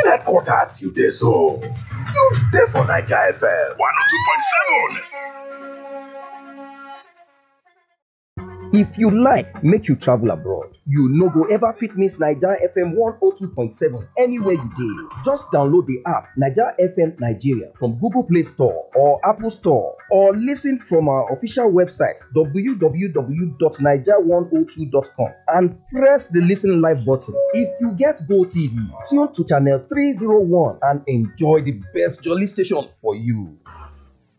headquarters you dey so. You dey for Naija FM 102.7. If you like make you travel abroad, you no go ever fit miss Naija FM 102.7 anywhere you dey. Just download the app Naija FM Nigeria from Google Play Store or Apple Store or listen from our official website www.naija102.com and press the listen live button. If you get Go TV, tune to channel 301 and enjoy the best jolly station for you.